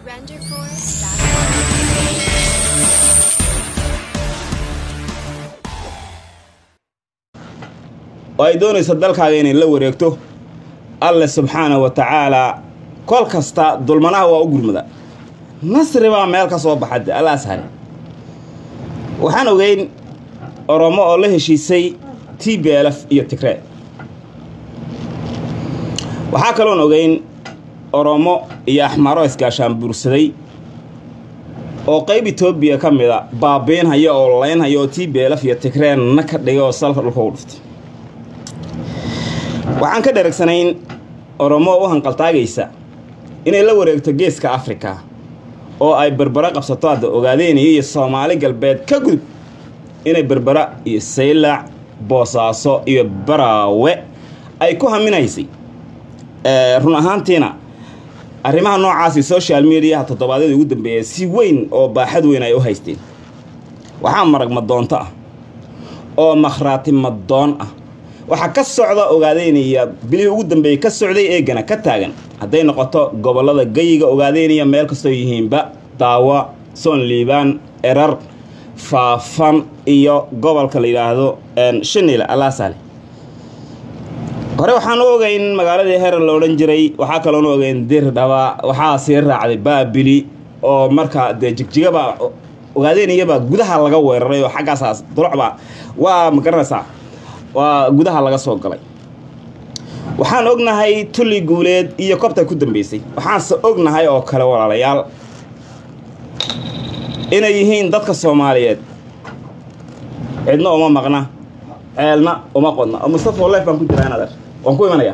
oo ay doonayso dalkaaga inay la wareegto alle subxaana wa tacaalaa kol kasta dulmanaha waa u gurmada nasri baa meel ka soo baxade allaas hare waxaan ogeyn oromo oo la heshiisay t b lf iyo tigree waxaa kaloon ogeyn oromo iyo axmaro isgaashaan buursaday oo qayb etoobiya ka mida baabiinhaya oo laynhaya oo t b lf iyo tigree na ka dhigay oo salka dhulka u dhuftay waxaan ka dharagsanayn oromo u hanqaltaagaysa inay la wareegto geeska afrika oo ay berbera qabsato hadda ogaadeenaya iyo soomaali galbeed ka gudub inay berbera iyo saylac boosaaso iyo baraawe ay ku haminaysay run ahaantiina arrimaha noocaasi social mediaha toddobaadyada ugu dambeeya si weyn oo baaxad weyn ay u haysteen waxaa marag madoonto ah oo makhraati madoon ah waxaa ka socda ogaadeynaya bilihii ugu dambeeyey ka socday eegana ka taagan hadday noqoto gobollada gayiga ogaadeynaya meel kastoo yihiinba daawa soon liibaan erar faafan iyo gobolka la yidhaahdo shinile alaasale hore waxaan u ogeyn magaaladii herer la odhan jiray waxaa kaloon u ogeyn dir dhaba waxaa sii raacday baabili oo markaa dee jigjigabaa ogaadeynayabaa gudaha laga weeraray oo xaggaasaas dulocbaa waa ma garanaysaa waa gudaha laga soo galay waxaan ognahay tulli guuleed iyo kobta ku dambeysay waxaanse ognahay oo kale walaalayaal inay yihiin dadka soomaaliyeed cidna uma maqna ceelna uma qodna oo mustafa lef baan ku jiraa inader waan ku imanayaa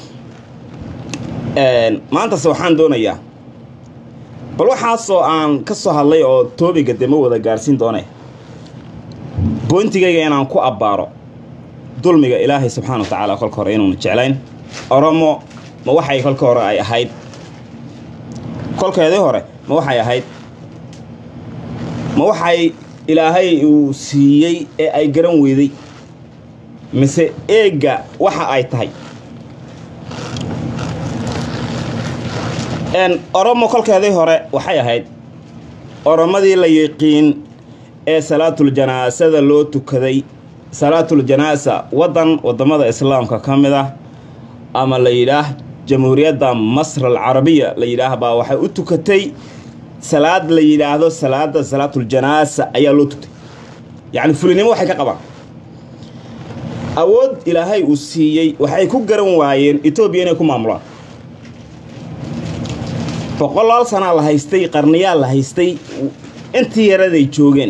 maantase waxaan doonayaa bal waxaasoo aan ka soo hadlay oo toobiga dema wada gaarhsiin doone boyntigayga inaan ku abbaaro dulmiga ilaahay subxaana wa tacaala kolka hore inuuna jeclayn oromo ma waxay kolka hore ay ahayd kolkeedii hore ma waxay ahayd ma waxay ilaahay uu siiyey ee ay garan weyday mise eegga waxa ay tahay oromo kolkeedii hore waxay ahayd oromadii la yiqiin ee salaatul janaasada loo tukaday salaatul janaasa waddan waddamada islaamka ka mid ah ama la yidhaah jamhuuriyadda masr alcarabiya la yidhaah baa waxay u tukatay salaad la yidhaahdo salaada salaatul janaasa ayaa loo tuktay yacni fulinimo waxay ka qabaan awood ilaahay uu siiyey waxay ku garan waayeen etoobiya inay ku maamulaan boqolaal sanaa la haystay qarniyaa la haystay intii yaraday joogeen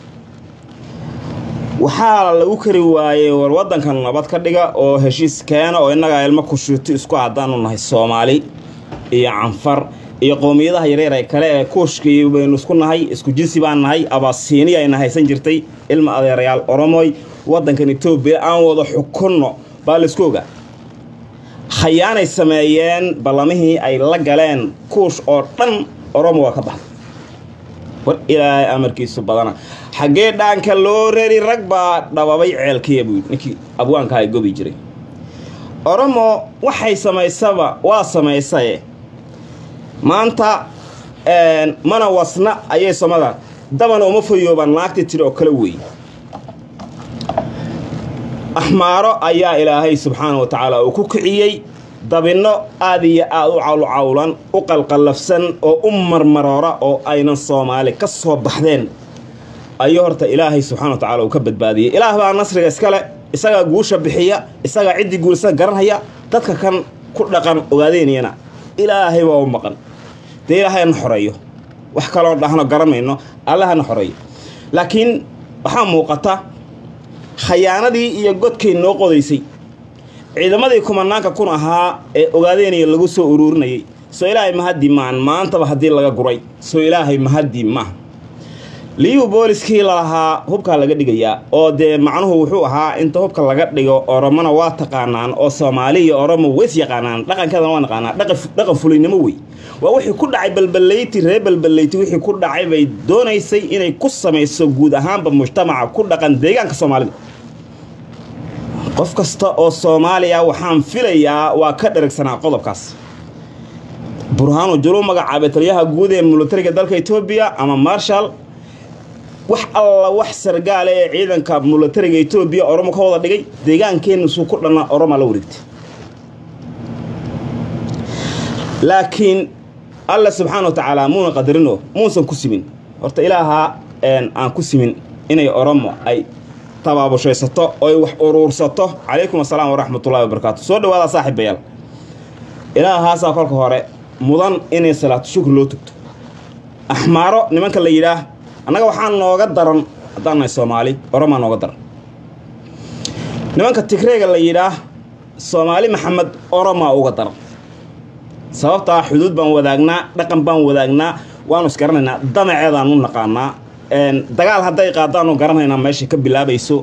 waxaa lagu kari waayey war waddankan nabad ka dhiga oo heshiis keena oo innagaa ilmo kushuuti isku haddaanu nahay soomaali iyo canfar iyo qowmiyadaha yaryar ee kale ee kuushkii baynu isku nahay isku jinsi baan nahay abasiiniya ayna haysan jirtay ilma adeerayaal oromoy waddankan etoobiya aan wada xukunno baa laisku ogaa khayaanay sameeyeen ballamihii ay la galeen kuush oo dhan oromo waa ka baxday war ilaahay amarkiisu badana xaggee dhaanka loo rari rag baa dhababay ceelkiya buu ninkii abwaanka ay gobi jiray oromo waxay samaysaba waa samaysaye maanta mana wasna ayay somada dabana uma fayoobaan naagti tiri oo kale weeye axmaaro ayaa ilaahay subxaana wa tacaala uu ku kiciyey dabinno aad iyo aad u cawlcawlan u qalqallafsan oo u marmaroora oo aynan soomaali ka soo baxdeen ayuu horta ilaahay subxana wa tacala uu ka badbaadiyey ilaah baa nasriga iskale isagaa guusha bixiya isagaa ciddii guulisada garanhaya dadka kan ku dhaqan ogaadeynayana ilaahay baa u maqan dee ilaahay hana xoreeyo wax kaloo dhahno garanmayno alla hana xoreeyo laakiin waxaa muuqata khayaanadii iyo godkay noo qodaysay ciidamadii kumanaanka kun ahaa ee ogaadeynaya lagu soo uruurinayay soo ilaahay mahaddi maan maantaba haddii laga guray soo ilaahay mahaddi maaha liyuu booliskii lalahaa hubkaa laga dhigayaa oo dee macnuhu wuxuu ahaa inta hubka laga dhigo oromona waa taqaanaan oo soomaali iyo oromo weys yaqaanaan dhaqankeedana waa naqaanaa dhaqan fulinimo wey waa wixii ku dhacay balbalayti reer balbalayti wixii ku dhacay bay doonaysay inay ku samayso guud ahaanba mujtamaca ku dhaqan deegaanka soomaalida qof kasta oo soomaaliya waxaan filayaa waa ka dheragsanaa qodobkaas burhaanu julu magacaabay taliyaha guud ee militariga dalka etoobiya ama marshal wax alla wax sargaale ee ciidanka militariga etoobiya oromo ka wada dhigay deegaankeenna suu ku dhanna oromaa la wareegtay laakiin alla subxaana wa tacaala muuna qadarino muusan ku simin horta ilaahaa aan ku simin inay oromo ay tabaabushaysato oy wax uruursato calaykum assalaam waraxmatullahi wabarakaatu soo dhawaada saaxiibayaal ilaahaasaa kolka hore mudan inay salaatu shukri loo tugto axmaaro nimanka la yidhaah annaga waxaa nooga daran haddaan nahay soomaali oromaa nooga daran nimanka tigreega la yidhaah soomaali maxamed oromaa uga daran sababtaa xuduud baan wadaagnaa dhaqan baan wadaagnaa waanu isgaranaynaa damaceedaan u naqaanaa dagaal hadday qaadaanu garanaynaa meeshay ka bilaabayso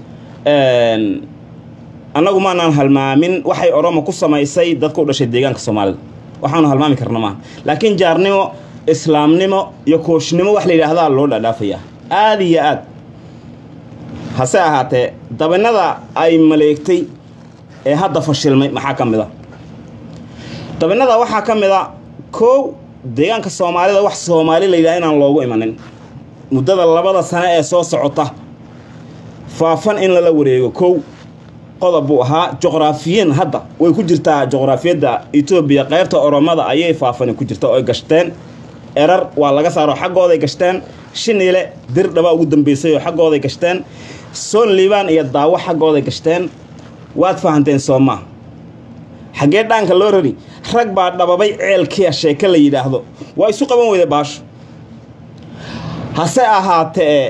annagu maanaan halmaamin waxay oromo ku samaysay dadka u dhashay deegaanka soomaalida waxaanu halmaami karna maaha laakiin jaarnimo islaamnimo iyo kooshnimo wax la yidhaahdaa loo dhaadhaafayaa aada iyo aad hase ahaatee dabinada ay maleegtay ee hadda fashilmay maxaa ka mid a dabinada waxaa ka mid a koow deegaanka soomaalida wax soomaali la yidhaha inaan loogu imanin muddada labada sane ee soo socota faafan in lala wareego kow qodob buu ahaa juqraafiyiin hadda way ku jirtaa juqraafiyadda etoobiya qaybta oromada ayay faafani ku jirta oy gashteen erar waa laga saaro xaggooday gashteen shiniile dir dhaba ugu dambeysay oo xaggooday gashteen soon liibaan iyo daawo xaggooday gashteen waad fahanteen soomaa xaggee dhaanka loo rari rag baa dhababay ceelkiia sheeke la yidhaahdo waa isu qaban weyda baasho hase ahaatee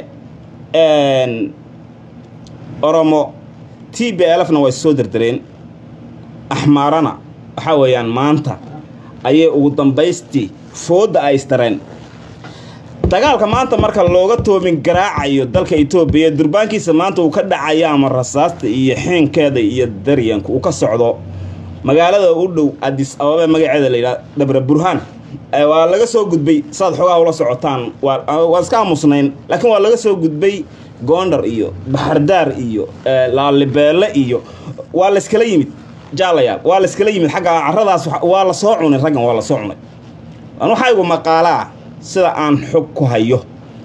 oromo t b lfna way soo derdereen axmaarana waxaa weeyaan maanta ayay ugu dambaystii foodda ay istareen dagaalka maanta marka looga toobin garaacayo dalka etoobiya durbaankiisa maanta uu ka dhacayo ama rasaasta iyo xeenkeeda iyo daryanka uu ka socdo magaalada u dhow adis ababa magaceeda layidhaha dhabre burhaan waa laga soo gudbay saad xoogaha ula socotaan waan iska aamusnayn laakiin waa laga soo gudbay goondar iyo baxardaar iyo laalibeelle iyo waa layskala yimid jaalayaal waa layskala yimid xagga caradaas waa la soo cunay raggan waa la soo cunay an waxaa igu maqaalaa sida aan xog ku hayo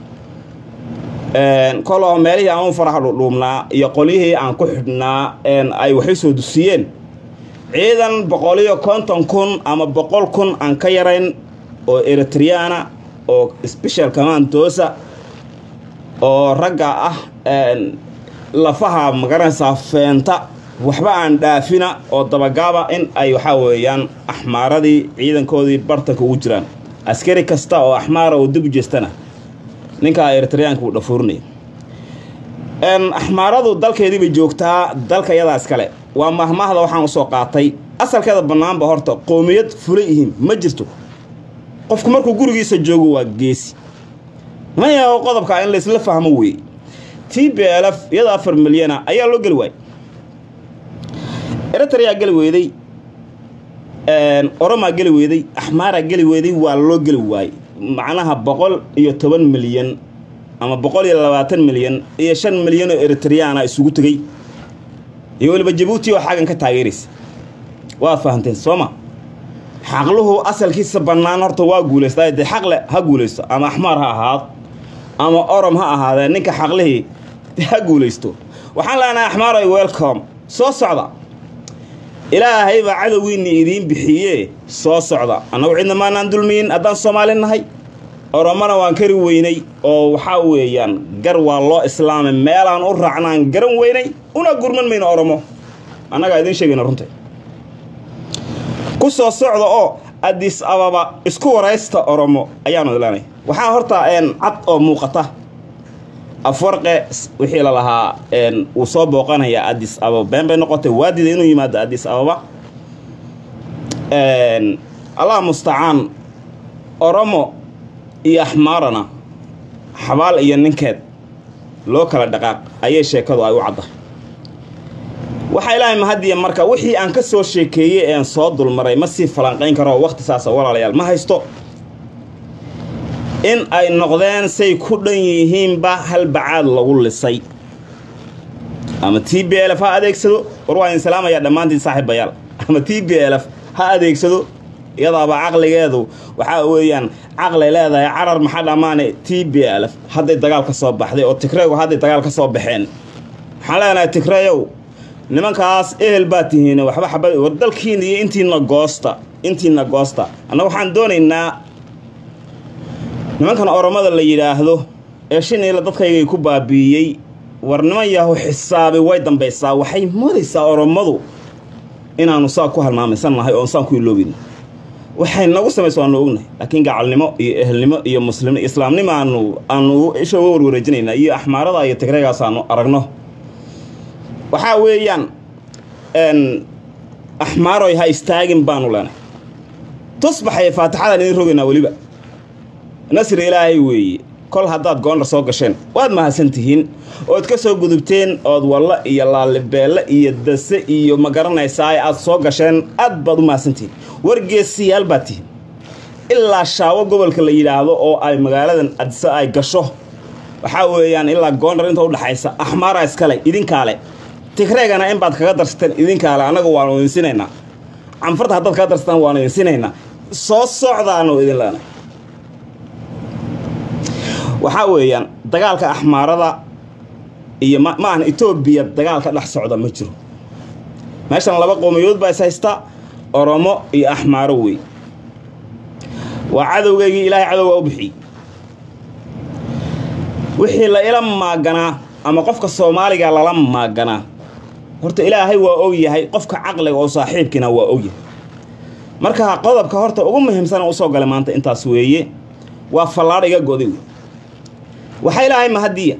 koloo meelihii aan u faraha dhudhuubnaa iyo qolyihii aan ku xidhnaa ay waxay soo dusiyeen ciidan boqoliyo konton kun ama boqol kun aan ka yarayn oo eritriana oo special commandosa oo ragga ah lafaha magaranaysaa feenta waxba aan dhaafina oo dabagaaba in ay waxaa weeyaan axmaaradii ciidankoodii bartanka ugu jiraan askari kasta oo axmaara oo dib u jeestana ninkaa eritriyaanka uu dhafuurinaya axmaaradu dalkeedii bay joogtaa dalka yadaa iskale waa mahmahda waxaan usoo qaatay asalkeeda bannaanba horta qoomiyad fulay ihiin ma jirto qofku markuu gurigiisa joogo waa geesi mayaho qodobkaa in laysla fahmo weeye t b l f iyada afar milyana ayaa loo geli waayey eritrea geli weyday oromaa geli weyday axmaaraa geli weyday waa loo geli waayey macnaha boqol iyo toban milyan ama boqol iyo labaatan milyan iyo shan milyan oo eritriyaana isugu tegey iyo weliba jabuuti oo xaggan ka taageeraysa waad fahanteen sooma xaqluhu asalkiisa bannaan horta waa guulaystaa dee xaqle ha guulaysto ama axmaar ha ahaado ama orom ha ahaadee ninka xaqlihii ha guulaysto waxaan leenahay axmaaroy welcom soo socda ilaahay baa cadowgiinni idiin bixiyee soo socda annagu cidna maanaan dulmiyin haddaan soomaali nahay oromona waan kari weynay oo waxaa weeyaan gar waa loo islaamay meelaan u raacnaan garan weynay una gurman mayno oromo annagaa idiin sheegayna runta ku soo socda oo adis ababa isku waraysta oromo ayaanu ilanay waxaa horta cad oo muuqata afwarqe wixii la lahaa wuu soo booqanayaa adis ababa been bay noqotay waadida inuu yimaado adis ababa allah mustacaan oromo iyo axmaarana xabaal iyo ninkeed loo kala dhaqaaq ayay sheekadu ay u cadda waxaa ilaahay mahadiya marka wixii aan ka soo sheekeeyey ean soo dulmaray ma sii falanqayn karo waqti saasa walaalayaal ma haysto in ay noqdeen say ku dhan yihiinba hal bacaad lagu lisay ama t b lf ha adeegsado war waa idin salaamayaa dhammaantiin saaxiibayaal ama t b lf ha adeegsado iyadaaba caqligeedu waxaa weeyaan caqlay leedahay carar maxaa dhammaane t b l hadday dagaal ka soo baxday oo tigreegu hadday dagaal ka soo baxeen waxaan leenahay tigreyow nimankaas ehel baa tihiin waxba xabad war dalkiina iyo intiina goosta intiina goosta annaga waxaan doonaynaa nimankan oromada la yidhaahdo ee shiniila dadkaygay ku baabiiyey war niman yahu xisaabi way dambaysaa waxay moodaysaa oromadu inaanu saa ku halmaamaysan nahay oon saan ku iloobin waxay nagu samaysa waanu ognahay laakiin gacalnimo iyo ehelnimo iyo muslimno islaamnimo aanu aanu isha uga warwareejinaynaa iyo axmaarada iyo tigreegaas aanu aragno waxaa weeyaan axmaaroy ha istaagin baanu leenahay tusbaxay faatixadaan idin rogaynaa weliba nasri ilaahay weeye kol haddaad goondhar soo gasheen waad mahadsan tihiin ood ka soo gudubteen ood wallo iyo laalibeelle iyo dase iyo ma garanaysaa aad soo gasheen aad baad u mahadsantihiin wargeesiyaal baad tihiin ilaa shaawo gobolka la yidhaahdo oo ay magaaladan adise ay gasho waxaa weeyaan ilaa goondhar inta udhaxaysa axmaara iskale idinkaale tigreegana in baad kaga darsateen idinkaale annaga waanu idinsinaynaa canfarta haddaad kaga darsataan waanu idinsinaynaa soo socdaanu idin leenay waxaa weeyaan dagaalka axmaarada iyo ma ahan etoobiya dagaal ka dhex socda ma jiro meeshan laba qowmiyood baa is haysta oromo iyo axmaaro wey waa cadowgeygii ilaahay cadowgaa u bixiyey wixii la ila maaganaa ama qofka soomaaliga lala maaganaa horta ilaahay waa ogyahay qofka caqliga oo saaxiibkiina waa ogyahay marka qodobka horta ugu muhiimsana usoo galay maanta intaas weeye waa fallaadh iga goday wey waxaa ilaahay mahadiya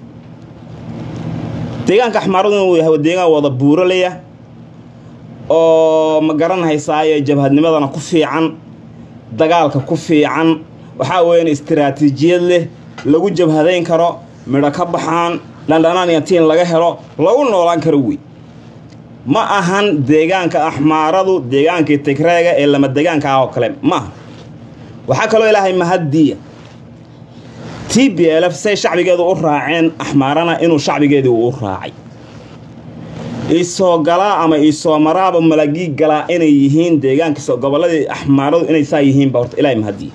deegaanka axmaaraduna uu yahay deegaan wada buuraleya oo ma garanhaysaaye jabhadnimadana ku fiican dagaalka ku fiican waxaa weeyaan istiraatiijiyad leh lagu jabhadayn karo midho ka baxaan dhandhanaan iyo tiin laga helo lagu noolaan karo wey ma ahan deegaanka axmaaradu deegaankii tigreega ee lama deegaanka ah oo kale maaha waxaa kaloo ilaahay mahadiya t b lf say shacbigeedu u raaceen axmaarana inuu shacbigeedii u raacay iisoo galaa ama iisoo maraaba malagii galaa inay yihiin deegaankiis gobolladii axmaaradu inay saa yihiinba horta ilaahay mahadiya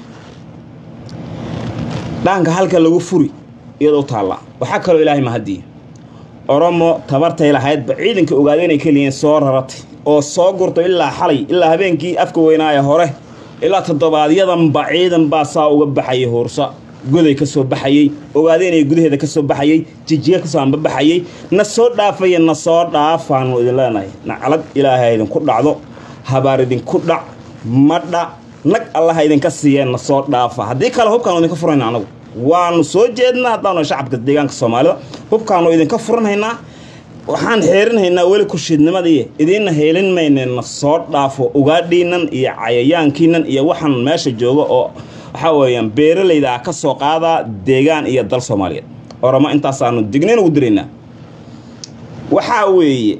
dhaanka halka lagu furi iyadoo taallaa waxaa kaloo ilaahay mahadiya oromo tabartay lahaydba ciidanka ogaada inay keliyiin soo raratay oo soo gurto ilaa xalay ilaa habeenkii afka weynaaye hore ilaa toddobaadyadamba ciidan baa saa uga baxayay huursa goday ka soo baxayey ogaadeenaya gudaheeda ka soo baxayey jijiga kasoo ambabaxayey na soo dhaafaya na soo dhaafaanu idin leenahay naclad ilaahay idinku dhacdo habaar idinku dhac madha nag allaha idinka siiyeen na soo dhaafa haddii kale hubkaanu idinka furayna anagu waanu soo jeednaa haddaanu shacabka deegaanka soomaalida hubkaanu idinka furanhaynaa waxaan xeerinhaynaa weli kushiidnimadii idiinna heelin mayne na soo dhaafo ugaadhiinan iyo cayayaankiinan iyo waxaan meesha jooga oo waxaa weeyaan beeralayda ah ka soo qaadaa deegaan iyo dal soomaaliyeed oromo intaasaanu dignayn ugu diraynaa waxaa weeye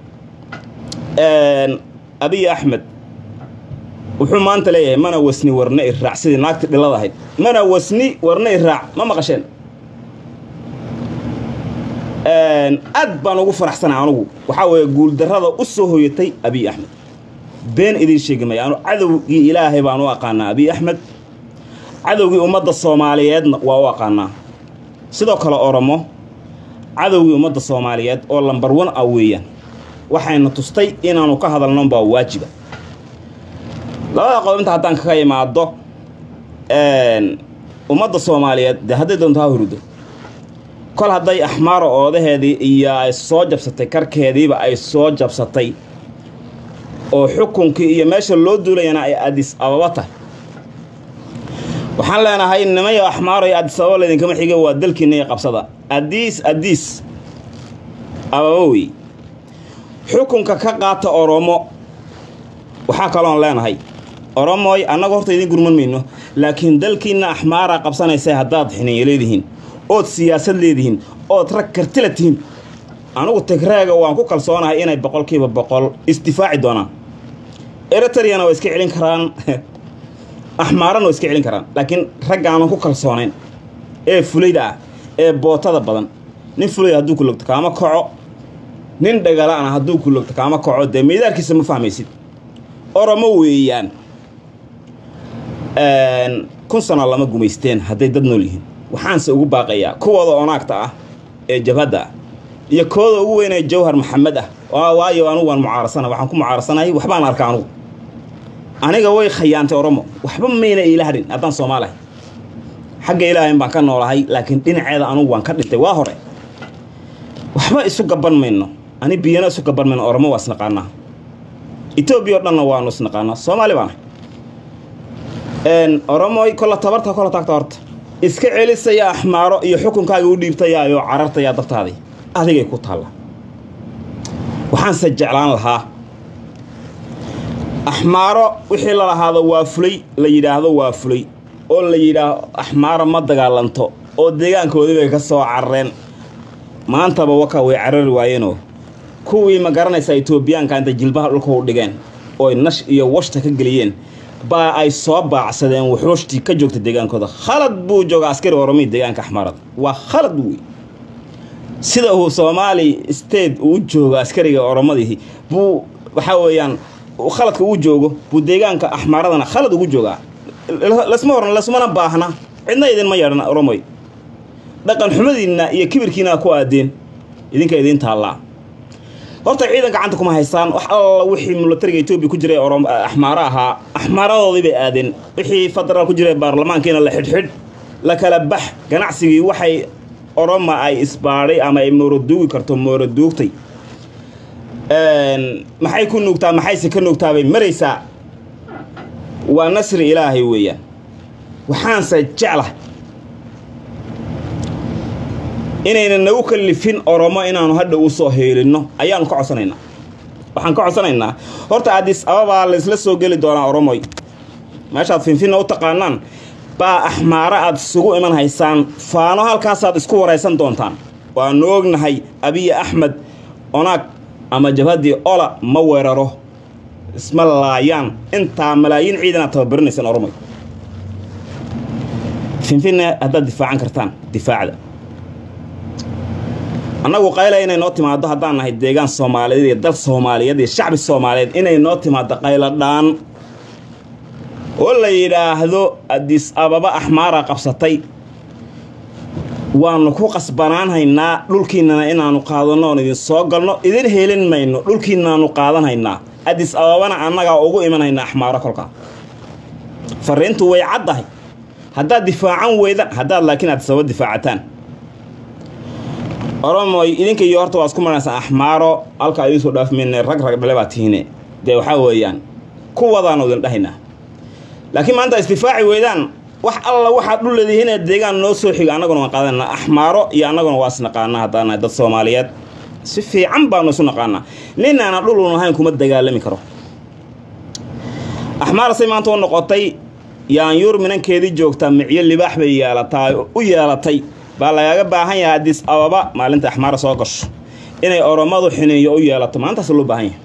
abiy axmed wuxuu maanta leeyahay mana wasni warna iraac sidii naagti dhilada ahayd mana wasni warna iraac ma maqasheen aad baan ugu faraxsanay anugu waxaa weeye guuldarrada u soo hoyatay abiy axmed been idiin sheegi maya anu cadowgii ilaahay baan u aqaanaa abiy axmed cadowgii ummadda soomaaliyeedna waa u aqaanaa sidoo kale oromo cadowgii ummadda soomaaliyeed oo lambar wan ah weeyaan waxayna tustay inaanu ka hadalnon baa waajiba labada qodob inta haddaan kaga imaado ummadda soomaaliyeed dee hadday doonto ha hurdo kol hadday axmaaro oodaheedii iyo ay soo jabsatay karkeediiba ay soo jabsatay oo xukunkii iyo meesha loo duulayana ay adis ababa tahay waxaan leenahay nimayo axmaaro iyo adis ababa laydinkama xiga waa dalkiina iyo qabsada adiis adiis ababa wey xukunka ka qaata oromo waxaa kaloon leenahay oromoy annagu horta idiin gurman mayno laakiin dalkiinna axmaaraa qabsanaysa haddaad xiniyo leedihiin ood siyaasad leedihiin ood rag kartila tihiin anugu tigreega waan ku kalsoonahay inay boqolkiiba boqol isdifaaci doonaan eritriyana waa iska celin karaan axmaarana waa iska celin karaan laakiin raggaanan ku kalsoonayn ee fulayda ah ee bootada badan nin fulaya hadduu ku logto kaama kaco nin dhagalaana hadduu ku logto kaama kaco dee meydaarkiisa ma fahmaysid oromo weeyaan kun sano lama gumaysteen hadday dad nool yihiin waxaanse ugu baaqayaa kuwooda onaagta ah ee jabhadda ah iyo kooda ugu weynee jawhar maxamed ah waayo anugu waan mucaarasana waxaan ku mucaarasanahay waxbaan arka anugu aniga way khayaantay oromo waxba mayna iila hadhin haddaan soomaalahay xagga ilaahayn baan ka noolahay laakiin dhinaceeda anugu waan ka dhintay waa hore waxba isu gaban mayno ani biyana isu gaban mayno oromo waa isnaqaanaa etoobiya oo dhanna waanu isnaqaanaa soomaali baana oromoy kolla tabarta kolla taagta horta iska celisaya axmaaro iyo xukunkaaga u dhiibtayaayoo carartayaa dabtaadii adigay ku taalla waxaanse jeclaan lahaa axmaaro wixii la lahaado waa fulay la yidhaahdo waa fulay oo la yidhaahdo axmaaro ma dagaalanto oo deegaankoodii bay ka soo carareen maantaba waka way carari waayeenoo kuwii ma garanaysaa etoobiyaanka intay jilbaha dhulka u dhigeen ooy nash iyo washta ka geliyeen baa ay soo baacsadeen wuxuushtii ka joogta deegaankooda khalad buu jooga askari oromii deegaanka axmaarada waa khalad wey sida uu soomaali state uu joogo askariga oromadii buu waxaa weeyaan khaladka uu joogo buu deegaanka axmaaradana khalad ugu joogaa lasma horan lasmana baahna cidna idinma yeedhan oromoy dhaqan xumadiinna iyo kibirkiina ku aadeen idinka idiin taallaa horta ciidan gacanta kuma haystaan wax alla wixii milatariga etoobiya ku jiray axmaaro ahaa axmaaradoodii bay aadeen wixii federaal ku jiray baarlamaankiina la xidhxidh la kala bax ganacsigii waxay oroma ay isbaadhay ama ay mooroduugi karto mooroduugtay maxay ku nuugtaa maxayse ka nuugtaabay maraysaa waa nasri ilaahay weeyaan waxaanse jeclah inayna nagu kallifin oromo inaanu hadha u soo heelinno ayaanu ka codsanaynaa waxaan ka codsanaynaa horta adis ababaa laysla soo geli doonaa oromoy meeshaad finfinna u taqaanaan baa axmaaro aad isugu iman haysaan faano halkaasaad isku waraysan doontaan waanu ognahay abiya axmed onaag ama jabhaddii ola ma weeraro isma laayaan intaa malaayiin ciidan aad tababarinaysaan oromoy finfinna haddaad difaacan kartaan difaacda annagu qayla inay noo timaado haddaan nahay deegaan soomaaliyeed iyo dal soomaaliyeed iyo shacbi soomaaliyeed inay noo timaado qaylo dhaan oo la yidhaahdo adis ababa axmaara qabsatay waanu ku qasbanaanhaynaa dhulkiinnana inaanu qaadanno oon idin soo galno idin helin mayno dhulkiinnaanu qaadanhaynaa adis ababana annagaa ugu imanhaynaa axmaaro kolkaa fariintu way caddahay haddaad difaacan weydan haddaad laakiin aad sababa difaacataan oromoy idinka iyo horta waa isku maraysaa axmaaro halkaa idinsoo dhaafmayne rag rag dhale baa tihiine dee waxaa weeyaan kuwadaanu idin dhahaynaa laakiin maanta isdifaaci weydaan wax alla waxaad dhul leedihiinee deegaan noo soo xiga annaguna waan qaadanaa axmaaro iyo annaguna waa isnaqaanaa haddaan nahay dad soomaaliyeed si fiican baanu isu naqaanaa ninaana dhul un ahayn kuma dagaalami karo axmaar say maanta u noqotay yaanyuur minankeedii joogtaa micyo libaax bay yeelataa u yeelatay baa lagaaga baahan yahay adis ababa maalinta axmaara soo gasho inay oromadu xiniinyo u yeelato maalintaas loo baahan yahay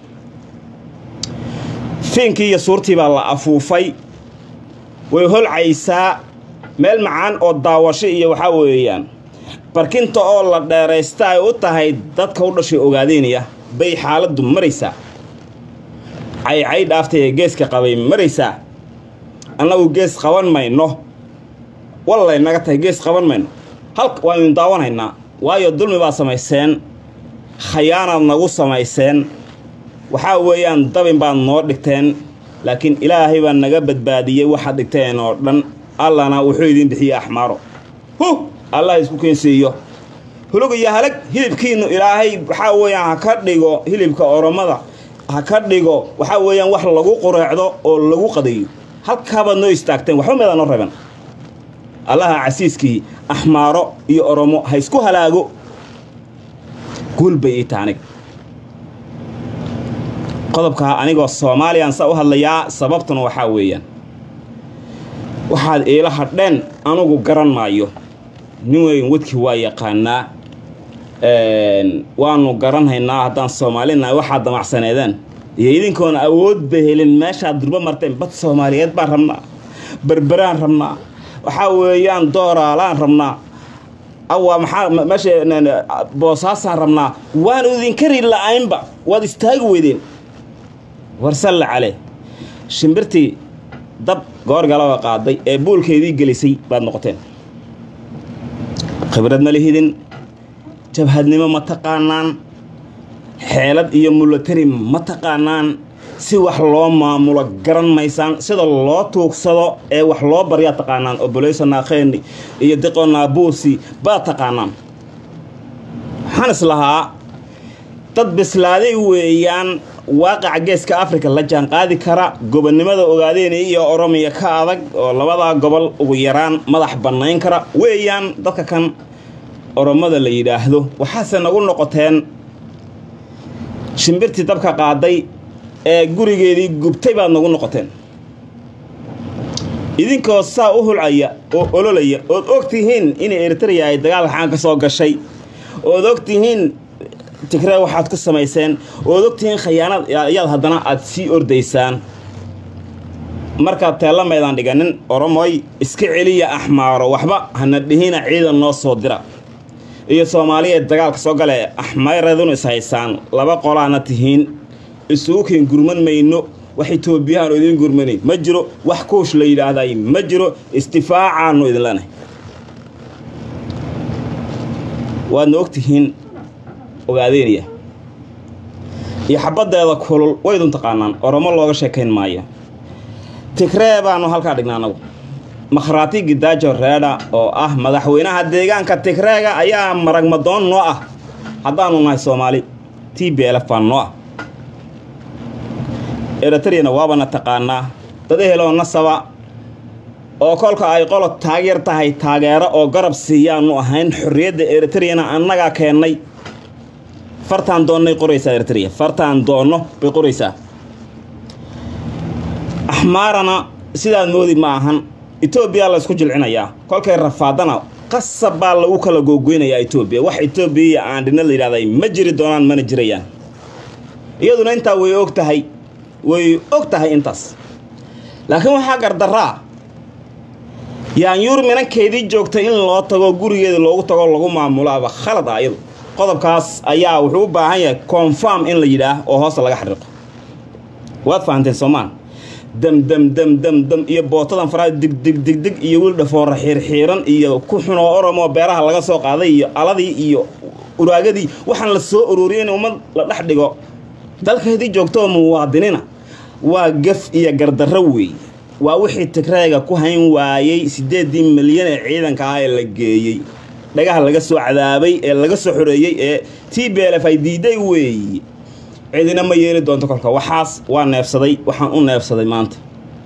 fiinkii iyo suurtii baa la afuufay way holcaysaa meel macaan oo daawasho iyo waxaa weeyaan barkinta oo la dheeraysta ay u tahay dadka u dhashay ogaadeynaya bay xaaladdu maraysaa caycay dhaaftay ee geeska qabay maraysaa annagu gees qaban mayno wallay naga tahay gees qaban mayno halka waaynu daawanaynaa waayo dulmi baad samayseen khayaanaad nagu samayseen waxaa weeyaan dabin baad noo dhigteen laakiin ilaahay baa naga badbaadiyey waxaad dhigteen oo dhan allana wuxuu idiin bixiyey axmaaro hu allah isku keensiiyo hulug iyo halag hilibkiinnu ilaahay waxaa weeyaan ha ka dhigo hilibka oromada ha ka dhigo waxaa weeyaan wax lagu qureecdo oo lagu qadayo halkaabaad noo istaagteen waxba meedaa noo reban allaha casiiskii axmaaro iyo oromo ha isku halaago guul bay ii taha aniga qodobkaa anigoo soomaaliyaan saa u hadlayaa sababtuna waxaa weeyaan waxaad iila hadheen anugu garan maayo nin weyn wadkii waa yaqaanaa waanu garanhaynaa haddaan soomaalinahay waxaad damacsaneedeen iyo idinkoona awoodba helin meeshaad durbo marteen bad soomaaliyeed baan rabnaa berberaan rabnaa waxaa weeyaan dooraalaan rabnaa awa maxaa meesha boosaasaan rabnaa waanu idinkari la-aynba waad istaagi weydeen warsalla cale shimbirtii dab goorgalaba qaaday ee buulkeedii gelisay baad noqoteen khibrad ma lihidin jabhadnimo ma taqaanaan xeelad iyo mulatari ma taqaanaan si wax loo maamulo garan maysaan sida loo tuugsado ee wax loo baryaa taqaanaan oboleyso naakheeni iyo diqo naabuusi baad taqaanaan waxaan is lahaa dad bislaaday weeyaan waaqaca geeska africa la jaan qaadi kara gobonnimada ogaadeena iyo oromiya ka adag oo labadaa gobol ugu yaraan madax bannayn kara weeyaan dadka kan oromada la yidhaahdo waxaase nagu noqoteen shimbirtii dabka qaaday ee gurigeedii gubtay baad nagu noqoteen idinkoo saa u hulcaya oo ololaya ood og tihiin inay eritreya ay dagaal xaan ka soo gashay ood og tihiin tigree waxaad ku samayseen ood og tihiin khayaanad ayaad haddana aad sii ordaysaan markaad teella maydaan dhiganin oromoy iska celiya axmaaro waxba hana dhihina ciidan noo soo dira iyo soomaaliyeed dagaalka soo gale axmayradunu is haysaan laba qolaana tihiin isugu keen gurman mayno wax itoobiyahaanu idiin gurmanayn ma jiro wax kuush la yidhaahday ma jiro istifaacaanu idin leenahay waadna og tihiin ogaadeeniya iyo xabaddeeda kulul waydun taqaanaan oromo looga sheekayn maayo tigree baanu halkaa dhignaa anagu makhraati gidaajo reedha oo ah madaxweynaha deegaanka tigreega ayaa maragmadoon noo ah haddaanu nahay soomaali t b lf baan noo ah eritreyana waabana taqaanaa dad eheloo nasaba oo kolka ay qolo taageer tahay taageero oo garab siiyaanu ahayn xorriyadda eritreyana annagaa keennay fartaan doonnay qoraysaa eritreya fartaan doonno bay qoraysaa axmaarana sidaad moodi ma ahan etoobiya la ysku jilcinayaa kolkay rafaadana qasab baa lagu kala googoynayaa etoobiya wax etoobiya iyo aandhina la yidhahday ma jiri doonaan mana jirayaan iyaduna intaa way og tahay way og tahay intaas laakiin waxaa gardaraa yaanyuur minankeedii joogtay in loo tago gurigeeda loogu tago lagu maamulaaba khalad ah iyadu qodobkaas ayaa wuxuu u baahan yahay confarm in la yidhaah oo hoosta laga xariiqo waad fahanteen soomaan dam dam dam dam dam iyo bootadan faraa dig dig dig dig iyo wiil dhafoora xiirxiiran iyo ku xunoo oromoo beeraha laga soo qaaday iyo aladii iyo uraagadii waxaan la soo ururiyay in ummad la dhex dhigo dalkeedii joogtoo muwaadinina waa gaf iyo gardarro weey waa wixii tigreega ku hayn waayey siddeeddii milyan ee ciidanka ah ee la geeyey dhagaha laga soo cadaabay ee laga soo xoreeyey ee t b lf ay diiday weeye cidina ma yeeli doonto kolka waxaas waa neefsaday waxaan u neefsaday maanta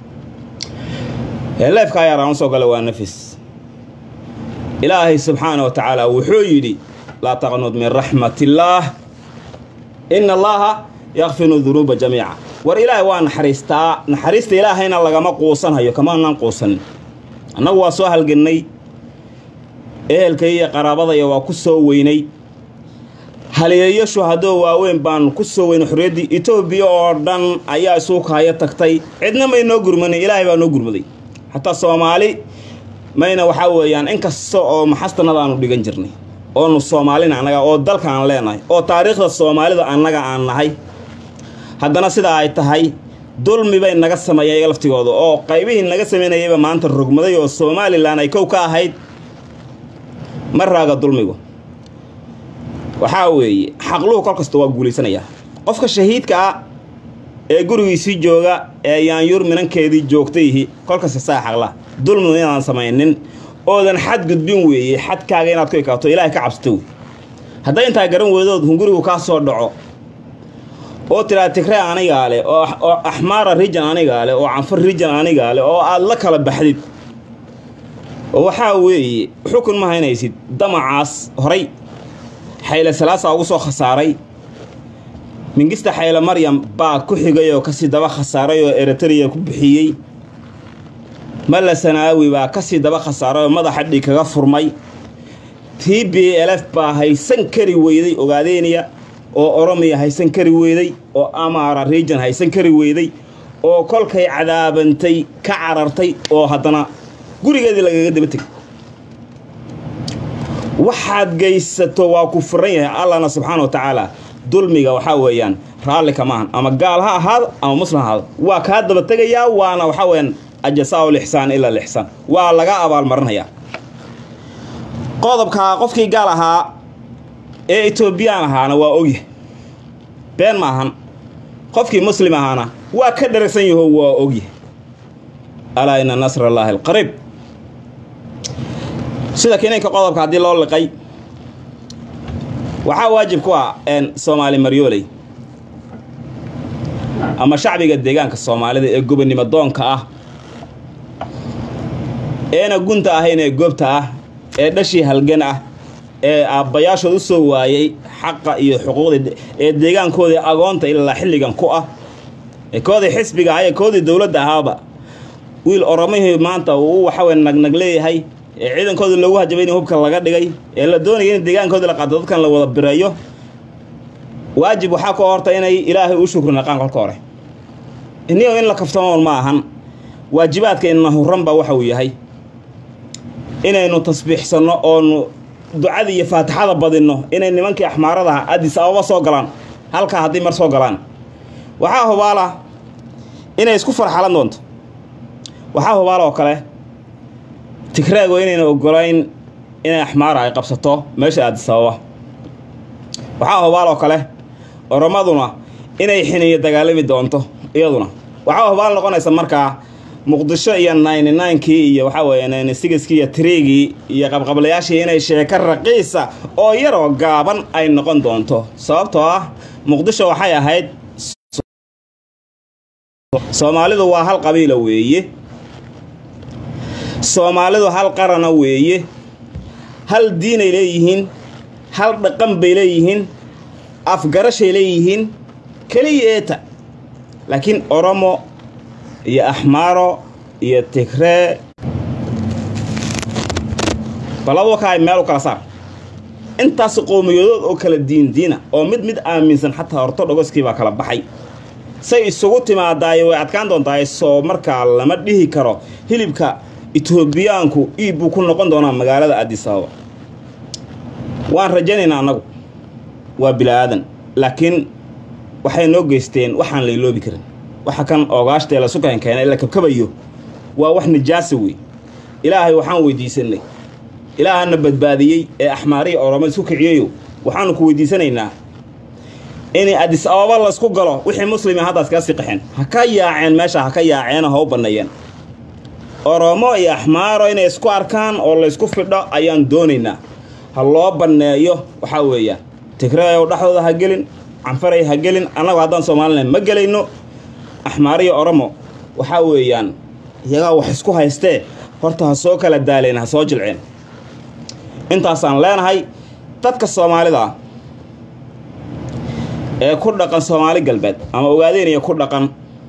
leefka ayaaraan usoo gala waa nafis ilaahay subxaana wa tacaala wuxuu yidhi laa taqnud min raxmat illaah ina allaha yakfiru dunuuba jamiica war ilaahay waa naxariistaa naxariista ilaahayna lagama quusanhayo kamaanaan quusanin annagu waa soo halgannay ehelkay iyo qaraabadaya waa ku soo weynay haliyeeyo shuhadoo waaweyn baan ku soo weynay xorriyaddii etoobiya oo dhan ayaa isuukaayo tagtay cidna may noo gurmanin ilaahay baa noo gurmaday xataa soomaali mayna waxaa weeyaan in kasta oo maxastanada aanu dhigan jirnay oonu soomaalina annaga oo dalkaan leenahay oo taariikhda soomaalida annaga aan nahay haddana sidaa ay tahay dulmi bay naga sameeyeen iyaga laftigooda oo qaybihii naga samaynayayba maanta rogmaday oo somalilan ay kow ka ahayd ma raaga dulmigu waxaa weeye xaqluhu kol kasta waa guulaysanayaa qofka shahiidka ah ee gurigiisii jooga ee yaanyuur minankeedii joogtayhi kolkasta saa xaqla dulmigu inaadan samaynin oodan xad gudbin weeye xadkaaga inaad ku ekaato ilaahay ka cabsato wey hadday intaa garan weydood hungurigu kaa soo dhaco oo tiraa tigree anigaa leh oo axmaara rijan anigaa leh oo canfar rijan anigaa leh oo aad la kala baxdid oo waxaa weeye xukun ma haynaysid damacaas horay xayle salaasa ugu soo khasaaray mingista xayle maryam baa ku xigay oo kasii daba khasaaray oo eritreya ku bixiyey malla sanaawi baa kasii daba khasaaray oo madaxa dhig kaga furmay t b lf baa haysan kari weyday ogaadeeniya oo oromiya haysan kari weyday oo amaara region haysan kari weyday oo kolkay cadaabantay ka carartay oo haddana gurigeedii lagaga daba tegay waxaad geysato waa ku furan yahay allahna subxaana wa tacaala dulmiga waxaa weeyaan raallika maahan ama gaal ha ahaado ama muslim ha ahaado waa kaa daba tegayaa waana waxaa weyaan ajasaa lixsaan ila lixsaan waa laga abaalmarinayaa qodobkaa qofkii gaal ahaa ee etoobiyaan ahaana waa ogyahay been ma ahan qofkii muslim ahaana waa ka dharagsan yaho waa ogyahay alaa ina nasr allaahi alqariib sida kiniinka qodobka haddii loo liqay waxaa waajib ku ah soomaali maryooley ama shacbiga deegaanka soomaalida ee gobonnimo doonka ah eena gunta ahayn ee goobta ah ee dhashii halgan ah ee aabbayaashood u soo waayey xaqa iyo xuquuqda ee deegaankoodii agoonta ilaa xilligan ku ah ee koodii xisbiga ah ee koodii dowladda ahaaba wiil oromihii maanta uu waxawey nagnag leeyahay ee ciidankoodii loogu hajabay in hubka laga dhigay ee la doonaya in deegaankoodii la qaato dadkan la wada bireeyo waajib waxaa ku horta inay ilaahay u shukri naqaan kolka hore iniyo in la kaftamoon ma ahan waajibaadka inna huranba waxa uu yahay inaynu tasbiixsanno oonu ducada iyo faatixada badinno inay nimankii axmaaradaha adis ababa soo galaan halkaa haddii mar soo galaan waxaa hubaala inay isku farxalan doonto waxaa hubaala oo kale tigraago inayna ogolayn inay axmaara ay qabsato meesha adis ababa waxaa hubaal oo kale oromaduna inay xiniyo dagaalami doonto iyaduna waxaa hubaal noqonaysa markaa muqdisho iyo ninety ninkii iyo waxaa weeye ninety sixkii iyo triigii iyo qabqablayaashii inay sheeko raqiisa oo yaroo gaaban ay noqon doonto sababtoo ah muqdisho waxay ahayd soomaalidu waa hal qabiila weeye soomaalidu hal qarana weeye hal diinay leeyihiin hal dhaqan bay leeyihiin afgarashay leeyihiin keliya eeta laakiin oromo iyo axmaaro iyo tigree baladu ka ay meel u kala saar intaas qowmiyadood oo kala diindiina oo mid mid aaminsan xataa ortodhogoskii baa kala baxay say isugu timaadaayo way adkaan doontaa soo markaa lama dhihi karo hilibka etoobiyaanku iib buu ku noqon doonaa magaalada adisababa waan rajaynaynaa annagu waa bila'aadan laakiin waxay noo geysteen waxaan la iloobi karin waxa kan oogaashtee la sukan keena la kabkabayo waa wax nijaasa wey ilaahay waxaan weydiisanay ilaahana badbaadiyey ee axmaariya oroma isku kiciyayo waxaanu ku weydiisanaynaa in adis ababa laysku galo wixii muslima haddaas kaga sii qaxeen ha ka yaaceen meesha ha ka yaaceeno ha u banneeyeen oromo iyo axmaaro inay isku arkaan oo laysku fidho ayaan doonaynaa ha loo banneeyo waxaa weeyaan tigreeyow dhexdooda ha gelin canfaray ha gelin annagu haddaan soomalilan ma gelayno axmaariyo oromo waxaa weeyaan iyagaa wax isku haystee horta ha soo kala daaleen ha soo jilceen intaasaan leenahay dadka soomaalida ee ku dhaqan soomaali galbeed ama ogaadeynaya ku dhaqan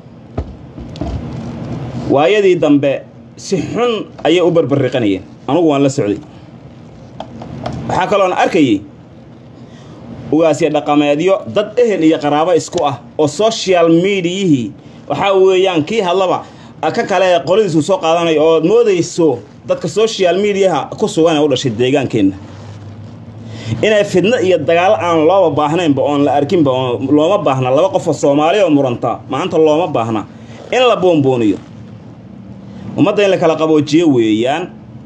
waayadii dambe si xun ayay u barbarriqanayeen anugu waan la socday waxaa kaloon arkayay ugaasya dhaqameedyo dad ehel iyo qaraabo isku ah oo social mediayihii waxaa weeyaan kii hadlaba ka kale qoladiisu soo qaadanayo ood moodayso dadka social mediaha ku sugan ee u dhashay deegaankeenna inay fidno iyo dagaalo aan looba baahnaynba oon la arkinba oon looma baahna laba qofoo soomaaliya oo muranta maanta looma baahna in la boonbooniyo ummadda in la kala qaboojiyo weeyaan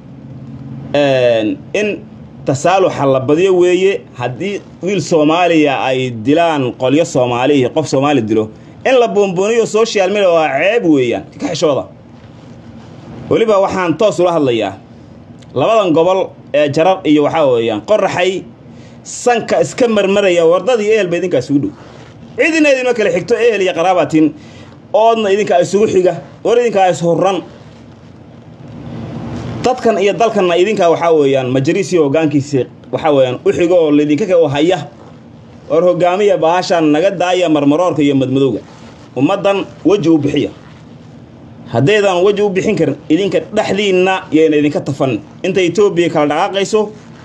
in tasaaluxa la badiyo weeye haddii wiil soomaaliya ay dilaan qolyo soomaaliya qof soomaali dilo in la boonbooniyo social media waa ceeb weeyaan ka xishooda weliba waxaan toos ula hadlayaa labadan gobol ee jarar iyo waxaa weeyaan qoraxay sanka iska marmaraya wardadii ehelba idinkaa isugu dhow cidina idinma kale xigto ehel iyo qaraabatin oodna idinkaa isugu xiga war idinkaa ishurran dadkan iyo dalkanna idinkaa waxaa weeyaan majariisii hoggaankiisii waxaa weeyaan u xigo oo laydinka ka haya war hogaamiya baashaan naga daaya marmaroorka iyo madmadowga ummaddan weji u bixiya haddaydan weji u bixin karin idinka dhexdiinna yayna idinka tafan inta etoobiya kala dhaqaaqayso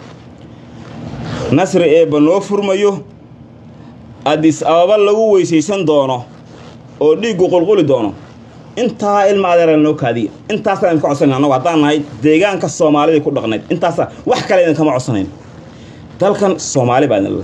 nasri eebba noo furmayo adis ababa lagu weysaysan doono oo dhiiggu qulquli doono intaa ilma adeera noo kaadiya intaasaan idinka codsanayna annagu haddaan nahay deegaanka soomaalidii ku dhaqnayd intaasa wax kale idinkama codsanayn dalkan soomaali baa idin leh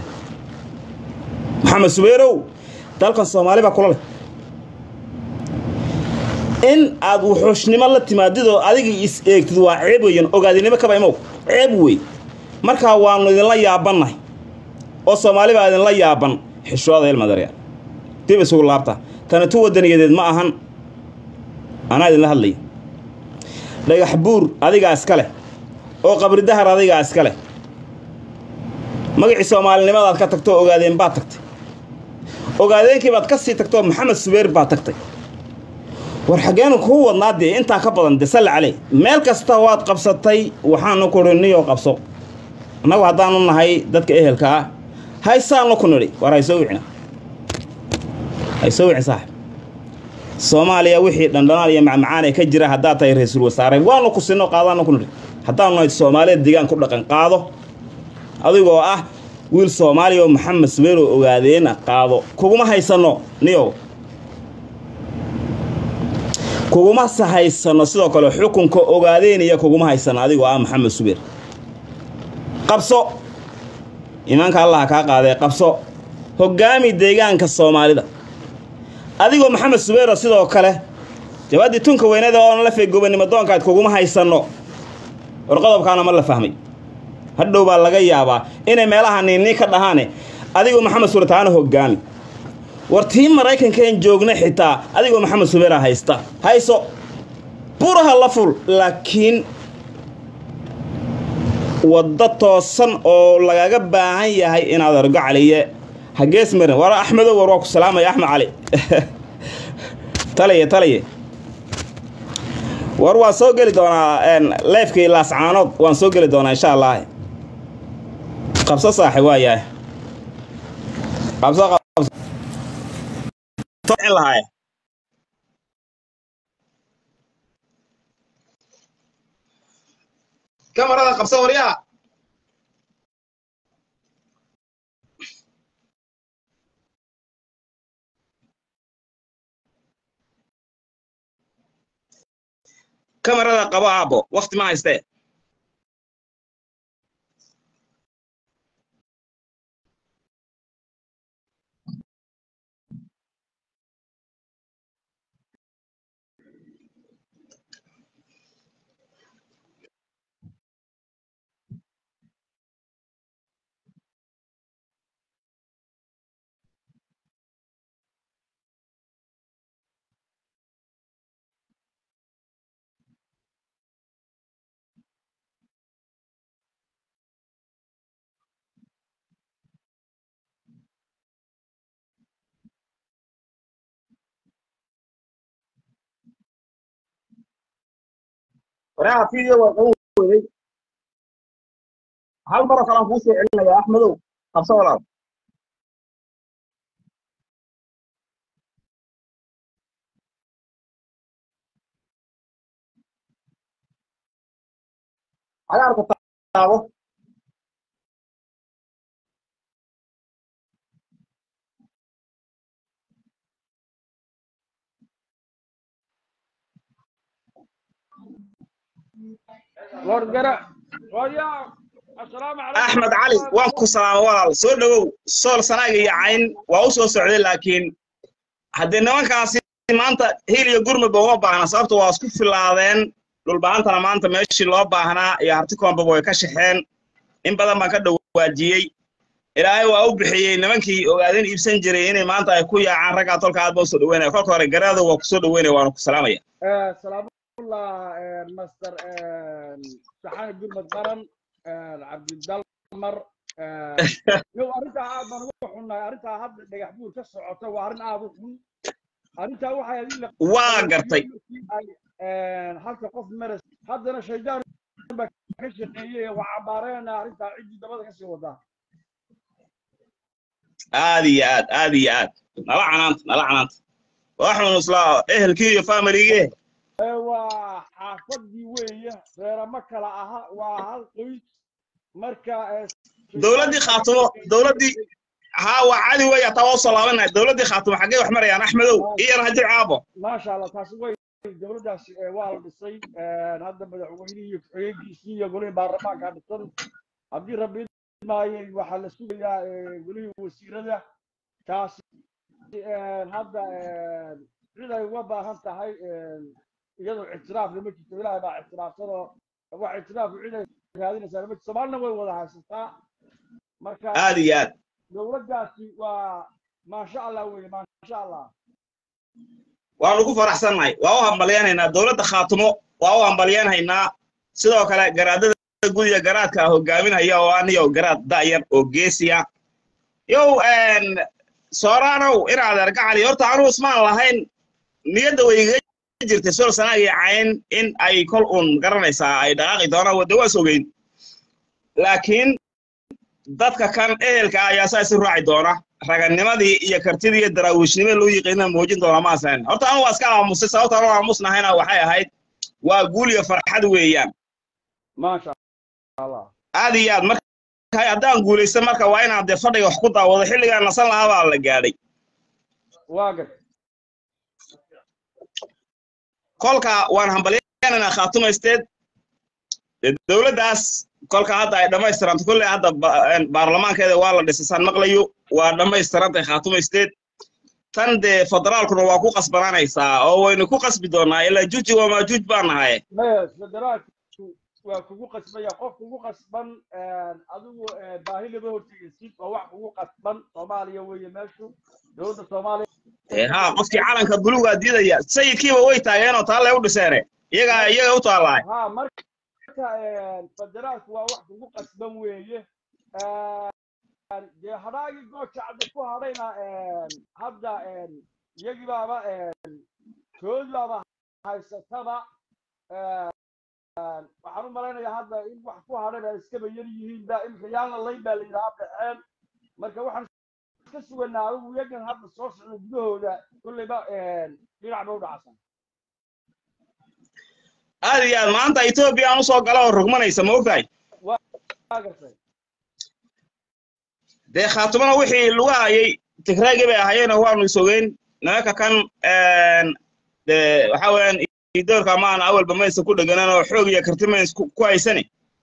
maxamed subayrow dalkan soomaali baa kula leh in aad wuxuushnimo la timaadidoo adiga is eegtid waa ceeb weyan ogaadinimo kaba imow ceeb wey markaa waannu idinla yaabannahay oo soomaali baa idinla yaaban xishooda ilmadarya dib isugu laabta tana tu wadaniyadeed ma ahan anaa idinla hadlaya dhagax buur adigaa iska leh oo qabri dahar adigaa iska leh magacii soomaalinimadaad ka tagtoo ogaadeen baad tagtay ogaadeenkii baad ka sii tagtoo maxamed subeer baad tagtay war xaggeenu kuu wadnaa dee intaa ka badan dee salli caley meel kasta waad qabsatay waxaanu ku nidhi niyoo qabso annagu haddaanu nahay dadka ehelka ah haysaanu ku nidhi war haysoo wicina haysoo wicin saaxib soomaaliya wixii dhandhanaan iyo macmacaan ee ka jira haddaad tahay ra-iisul wasaare waanu ku sinno qaadaanu ku nidhi haddaanu nahay soomaaliya deegaan ku dhaqan qaado adigoo ah wiil soomaaliya oo maxamed subeer oo ogaadeena qaado kuguma haysanno niyow kuguma haysano sidoo kale xukunka ogaadeynaya kuguma haysano adigoo ah maxamed subeer qabso imaanka allaha kaa qaadee qabso hoggaami deegaanka soomaalida adigoo maxamed subeero sidoo kale jawaaddii tunka weynada oona la feegoobanimo doonkaad kuguma haysanno war qodobkaana ma la fahmay hadhow baa laga yaabaa inay meelaha niinnii ka dhahaane adigoo maxamed subeer taana hoggaami war tii maraykankaen joogna xitaa adigoo maxamed subeera haysta hayso buraha la ful laakiin waddo toosan oo lagaga baahan yahay inaad argo caliye hagees marin war axmedow war waa ku salaamaya axmed cali taliye taliye war waan soo geli doonaa leefkii laascaanood waan soo geli doonaa insha allah qabso saaxi waa yahay qabso qabso lahaay kamarada qabso waryaa kamarada qabo aabo wakti ma haystee waraha video waa qaban weyday hal maroo kale aan kuu soo celinaya axmedow qabso walaal cagaarka taabo axmed cali waan ku salaama walaal soo dhowow sool sanaaga iyo cayn waa u soo socday laakiin haddii nimankaasi maanta hiil iyo gurmudba uma baahna sababta waa isku filaadeen dhulbahantana maanta meeshii loo baahnaa iyo hartikoonbaba way ka shaxeen in badan baan ka dhawaajiyey ilaahay waa u bixiyey nimankii ogaadeen iibsan jiray inay maanta ay ku yaacaan raggaa tolka aad ba usoo dhaweynaya kolka hore garaado waa kusoo dhaweynaya waana ku salaamaya الله مستر سحان قرمة قرن عبد الدلمر يو أرنتا عاد من وحنا أرنتا هاد دقح بور كسعته وأرن عاد وحن أرنتا وحا يدين waa gartay halka qof maras haddana shaydaan baa ka shaqeeyey waa cabaareen arrintaa ciddii dabada ka sii wadaa aad iyo aad aad iyo aad nala canaanta nala canaanta waxun islaa ehelkii iyo familigee waa xaafadii weeye reerama kala aha waa hal qoys marka dowladdii khaatumo dowladdii haa waa cadi wey ataa waa usoo laabanahay dowladdii khaatumo xaggee wax marayaan axmedow iyo rajo caabo maasha allah taasi way dowladdaasi waa la dhisay hadda madaxweynihii iyo ku-xigeenkiisii iyo golihii baarlamaanka dhisan haddii rabbi maayay waxaa la sugayaa golihii wasiirada taasi hadda cid ay uga baahan tahay iyadoo ictiraafna ma jirto ilaahay baa ictiraafsanoo wax ictiraafu ciday raadinaysaa ma jirto soomaalina way wada haysataa marka aad iyo aad dowladdaasi waa maasha allah weye maasha allah waanu ku faraxsannahay waa u hambalyanaynaa dowladda khaatumo waa u hambalyanhaynaa sidoo kale garaadada gudiga garaadka hogaaminaya oo aniyo garaad da'yar oo geesiya yow sooraanow inaad argacali horta anuu ismaan lahayn niyadda way iga jirtay sol sanaagii cayn in ay kol uun garanaysaa ay dhaqaaqi doonaan wadda waas ogeyn laakiin dadka kan ehelka ayaa saa isu raaci doona raganimadii iyo kartidii iyo daraawiishnimada loo yiqiina muujin doona ma asayn horta anu waa iska aamusay sababta anu aamusnahayna waxay ahayd waa guul iyo farxad weeyaan maasha allah aad iyo aad marka haddaan guulaysta marka waa inaan dee fadhiga wax ku daawado xilligaan nasan lahaa baa la gaadhay waa gad kolka waan hambalyananaa khaatumaysteed dowladdaas kolka hadda ay dhammaystiranto kolley hadda baarlamaankeeda waa la dhisasaan maqlayo waa dhammaystirantay khaatumaysteed tan dee federaalkuna waa ku qasbanaanaysaa oo waynu ku qasbi doonaa ilaa juji waa maajuuj baan nahay maya federaalku waa kugu qasbaya qof kugu qasban adigu baahi lama hortegaysid waa wax kugu qasban soomaaliya weeye meeshu dowladda soomaaliya ha qofkii calanka buluugaa diidaya sayidkiiba way taageenoo taalle u dhiseene iyagaa iyaga u taallahay ha marka federaalku waa wax kugu qasban weeye dee hadhaagii goojacda ku hadhayna hadda iyagii baaba koodi baaba haysataba waxaan u malaynayaa hadda in wax ku hadhayna iskaba yar yihiin ba imika yaana layn baa la yidhaha baxeen marka waxaan iska suganaa adigu iyagan hadda soo socda gudahooda kolleyba dhinac ba u dhacsan aad iyo aad maanta etoobiya aan usoo gala oo rogmanaysa ma ogtahay waa gartay dee khaatumana wixii lagu hayay tigraagii bay ahayeeno waanu isogeyn nimanka kan de waxa weeyaan idoorka maana awalba maysa ku dheganan oo xoog iyo karti mays ku haysani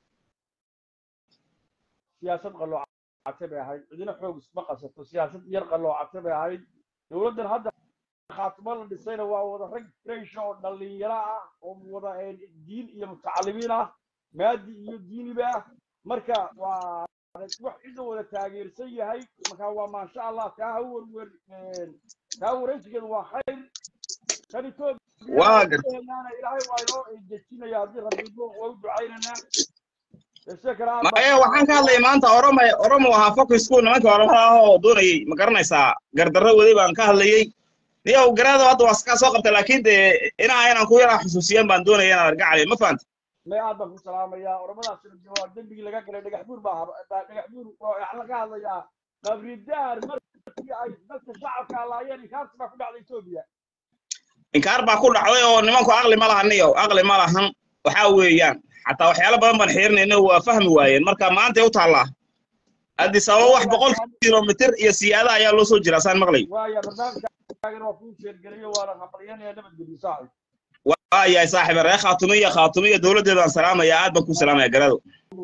siyaasad qalloocate bay ahayd cidina xoog isma qasato siyaasad yar qalloocate bay ahayd dowladdan hadda khaatimo la dhisayna waa wada rag fresh oo dhallinyaro ah oo wada diin iyo mutacalimiin ah maadi iyo diiniba ah marka waa wax cidda wada taageersan yahay marka waa maasha allah taa ha werwer taa waraysigeedu waa khayr kan waa garta etoobiyaana ilaahay waa inoo dejinaya haddii rabbigo waa u ducaynaynaa maya waxaan ka hadlayay maanta oroma oromo ahaa focusku nimankii oromada ah oo doonayay ma garanaysaa gardarro waday baan ka hadlayey niyow garaado hadda waa kaa soo qabtay laakiin dee inaa inaan ku yaraa xusuusiyan baan doonaya inaan argacali ma fahanta may aad baan ku salaamayaa oramadaasina waa dembigii laga galay dhagax buur baa dhagax buur waxaa laga hadlayaa qabridaar markii ay dadka shacabka laayeen inkaarti baa ku dhacday etoobiya inkaar baa ku dhacday oo nimanku aqli ma lahan niyow aqli ma lahan waxaa weeyaan xataa waxyaalo badan baan xiirinayna waa fahmi waayeen marka maantay u taallaa addis ababa wax boqol kilomitir iyo siyaada ayaa loo soo jiraa saan maqlay waaya barnaamijkaagana waa kuu sheergeliyo waana hambalyanaya nabadgelyo saaxib waayahay saaxiib ree khaatumiya khaatumiya dowladdeedaan salaamaya aad baan ku salaamaya garado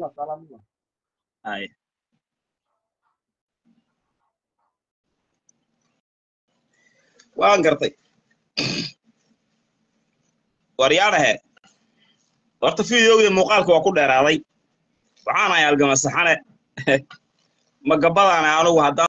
ay waan gartay waryaadhahe horta fideogii muuqaalka waa ku dheeraaday waxaan ahay algama saxane ma gabadaana anugu haddaan